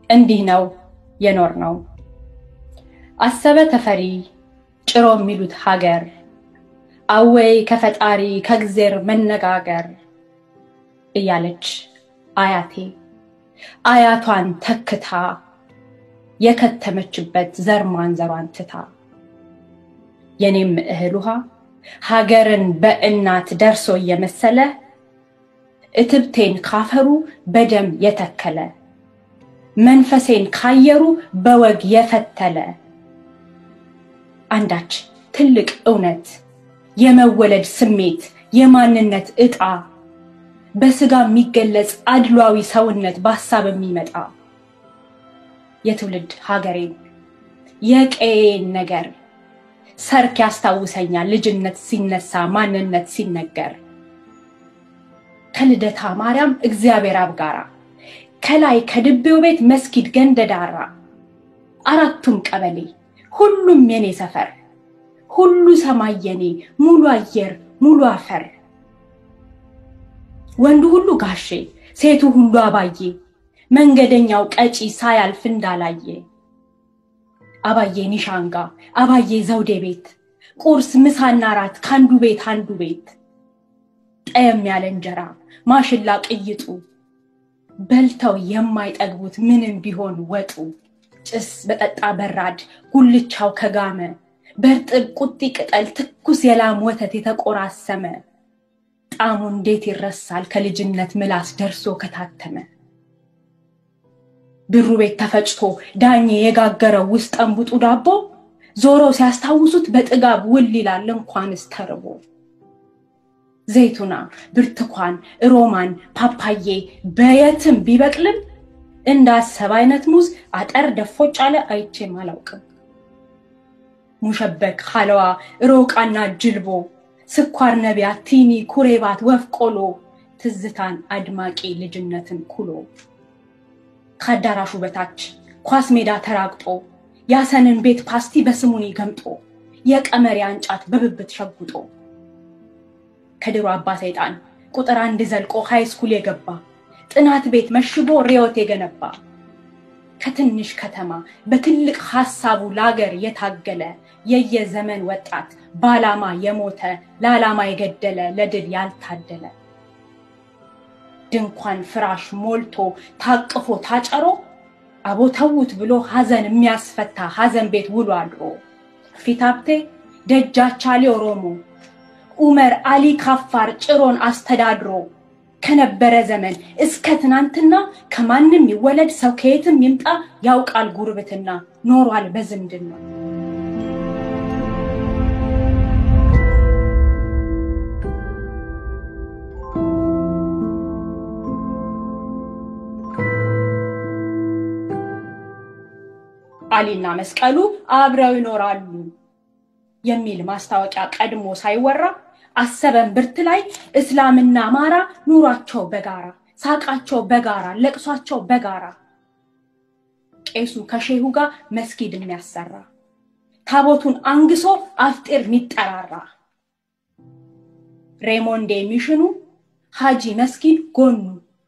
እንዲህ ነው የኖር ነው። አሰበ ተፈሪ ጭሮ የሚሉት ሀገር አወይ ከፈጣሪ ከእግዜር መነጋገር እያለች አያቴ አያቷን ተክታ የከተመችበት ዘር ማንዘሯን ትታ የኔም እህል ውሃ ሀገርን በእናት ደርሶ እየመሰለ እትብቴን ካፈሩ በደም የተከለ መንፈሴን ካየሩ በወግ የፈተለ አንዳች ትልቅ እውነት የመወለድ ስሜት የማንነት ዕጣ በስጋ የሚገለጽ አድሏዊ ሰውነት በሀሳብ የሚመጣ የትውልድ ሀገሬን የቀዬን ነገር ሰርክ ያስታውሰኛል ልጅነት ሲነሳ ማንነት ሲነገር ከልደታ ማርያም እግዚአብሔር አብ ጋራ ከላይ ከድቤው ቤት መስጊድ ገንደዳራ አራቱም ቀበሌ ሁሉም የኔ ሰፈር ሁሉ ሰማይ የኔ ሙሉ አየር ሙሉ አፈር ወንዱ ሁሉ ጋሼ ሴቱ ሁሉ አባዬ መንገደኛው ቀጪ ሳያልፍ እንዳላየ አባዬ ኒሻንጋ አባዬ ዘውዴ ቤት ቁርስ ምሳና ራት ከአንዱ ቤት አንዱ ቤት ጠየም ያለ እንጀራ ማሽላ ቅይጡ በልተው የማይጠግቡት ምንም ቢሆን ወጡ ጭስ በጠጣ በራድ ጉልቻው ከጋመ በእርጥብ ቁጢ ቅጠል ትኩስ የላም ወተት የተቆራሰመ ጣዕሙ እንዴት ይረሳል ከልጅነት ምላስ ደርሶ ከታተመ ብሩ ቤት ተፈጭቶ ዳኜ የጋገረው ውስጥ ጠንቡጡ ዳቦ ዞሮ ሲያስታውሱት በጥጋብ ውል ይላል እንኳንስ ተርቦ ዘይቱና ብርቱካን ሮማን ፓፓዬ በየትም ቢበቅልም እንዳሰብ አይነት ሙዝ አጠር ደፎጭ አለ አይቼም አላውቅም ሙሸበክ ሀለዋ ሮቃና ጅልቦ ስኳር ነቢያት ቲኒ ኩሬባት ወፍ ቆሎ ትዝታን አድማቂ ልጅነትን ኩሎ ከአዳራሹ በታች ኳስ ሜዳ ተራግጦ ያሰንን ቤት ፓስቲ በስሙኒ ገምጦ የቀመሪያ እንጫት በብብት ሸጉጦ ከድሮ አባ ሰይጣን ቁጥር አንድ ዘልቆ ሃይስኩል የገባ ጥናት ቤት መሽጎ ሪዮት የገነባ ከትንሽ ከተማ በትልቅ ሀሳቡ ለአገር የታገለ የየዘመን ወጣት በዓላማ የሞተ ለዓላማ የገደለ ለድል ያልታደለ ድንኳን ፍራሽ ሞልቶ ታቅፎ ታጨሮ አቦ ተዉት ብሎ ሀዘን የሚያስፈታ ሀዘን ቤት ውሎ አድሮ ፊታብቴ ደጃቻሌ ኦሮሞ ኡመር አሊ ካፋር ጭሮን አስተዳድሮ ከነበረ ዘመን እስከ ትናንትና ከማንም ይወለድ ሰው ከየትም ይምጣ ያውቃል ጉርብትና ኖሯል በዝምድና። አሊና መስቀሉ አብረው ይኖራሉ የሚል ማስታወቂያ ቀድሞ ሳይወራ አሰበን ብርት ላይ እስላምና አማራ ኑሯቸው በጋራ ሳቃቸው በጋራ ለቅሷቸው በጋራ ቄሱ ከሼሁ ጋር መስጊድ የሚያሰራ ታቦቱን አንግሶ አፍጢር የሚጠራራ ሬሞንዴ ሚሽኑ ሀጂ መስጊድ ጎኑ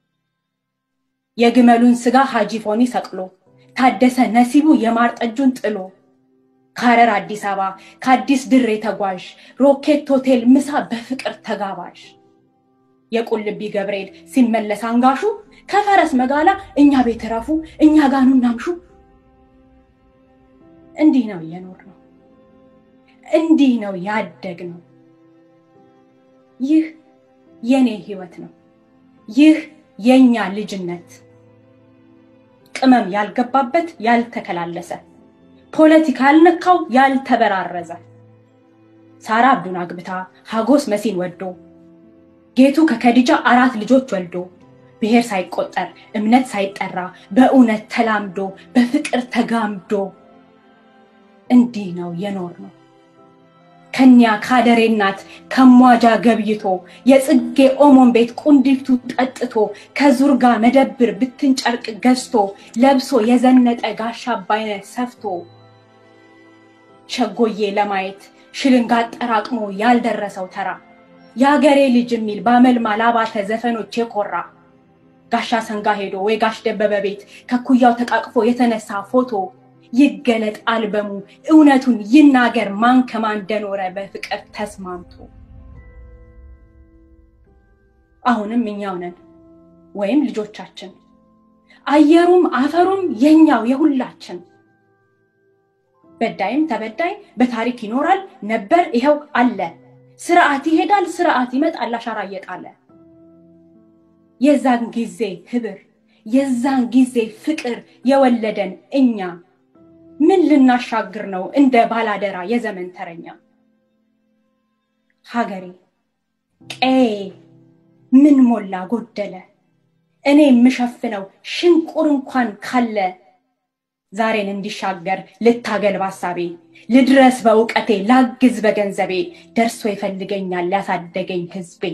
የግመሉን ስጋ ሀጂ ፎኒ ሰቅሎ ታደሰ ነሲቡ የማር ጠጁን ጥሎ ከሐረር አዲስ አበባ ከአዲስ ድሬ ተጓዥ ሮኬት ሆቴል ምሳ በፍቅር ተጋባዥ የቁልቢ ገብርኤል ሲመለስ አንጋሹ ከፈረስ መጋላ እኛ ቤት ረፉ እኛ ጋኑ እናምሹ። እንዲህ ነው እየኖር ነው። እንዲህ ነው ያደግ ነው። ይህ የኔ ህይወት ነው። ይህ የኛ ልጅነት ቅመም ያልገባበት ያልተከላለሰ ፖለቲካ ያልነካው ያልተበራረዘ ሳራ አብዱን አግብታ ሀጎስ መሲን ወዶ ጌቱ ከከዲጃ አራት ልጆች ወልዶ ብሔር ሳይቆጠር እምነት ሳይጠራ በእውነት ተላምዶ በፍቅር ተጋምዶ እንዲህ ነው የኖር ነው። ከኒያ ካደሬ እናት ከሟጃ ገብይቶ የጽጌ ኦሞን ቤት ቁንዲቱ ጠጥቶ ከዙርጋ መደብር ብትን ጨርቅ ገዝቶ ለብሶ የዘነጠ ጋሻ አባይነት ሰፍቶ ሸጎዬ ለማየት ሽልንጋ አጠራቅሞ ያልደረሰው ተራ የአገሬ ልጅ የሚል በአመልማል አባተ ዘፈኖች የኮራ ጋሻ ሰንጋ ሄዶ ወይ ጋሽ ደበበ ቤት ከኩያው ተቃቅፎ የተነሳ ፎቶ ይገለጥ አልበሙ እውነቱን ይናገር ማን ከማን እንደኖረ በፍቅር ተስማምቶ አሁንም እኛው ነን ወይም ልጆቻችን አየሩም አፈሩም የኛው የሁላችን በዳይም ተበዳይ በታሪክ ይኖራል ነበር ይኸው አለ ስርዓት ይሄዳል ስርዓት ይመጣል አሻራ እየጣለ የዛን ጊዜ ህብር የዛን ጊዜ ፍቅር የወለደን እኛ ምን ልናሻግር ነው እንደ ባላደራ የዘመን ተረኛ ሀገሬ ቀዬ ምን ሞላ ጎደለ እኔ የምሸፍነው ሽንቁር እንኳን ካለ ዛሬን እንዲሻገር ልታገል ባሳቤ ልድረስ በእውቀቴ ላግዝ በገንዘቤ ደርሶ ይፈልገኛል ያሳደገኝ ህዝቤ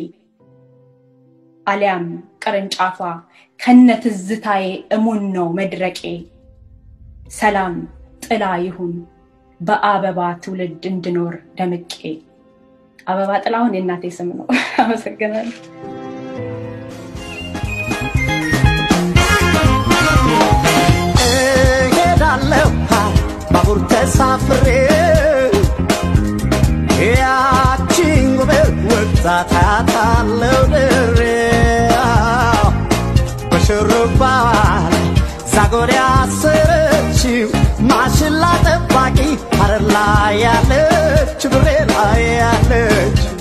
አሊያም ቅርንጫፏ ከነ ትዝታዬ እሙን ነው መድረቄ ሰላም ጥላ ይሁን በአበባ ትውልድ እንድኖር ደምቄ አበባ ጥላሁን የእናቴ ስም ነው አመሰግናለሁ እሄዳለሁ ባቡር ተሳፍሬ ያቺን ውበት ወጣት አያታለሁ ድሬ በሽሩባዋ ላይ ዛጎል ያሰረችው ማሽላ ጠባቂ ሀረር ላይ ያለች ድሬ ላይ ያለች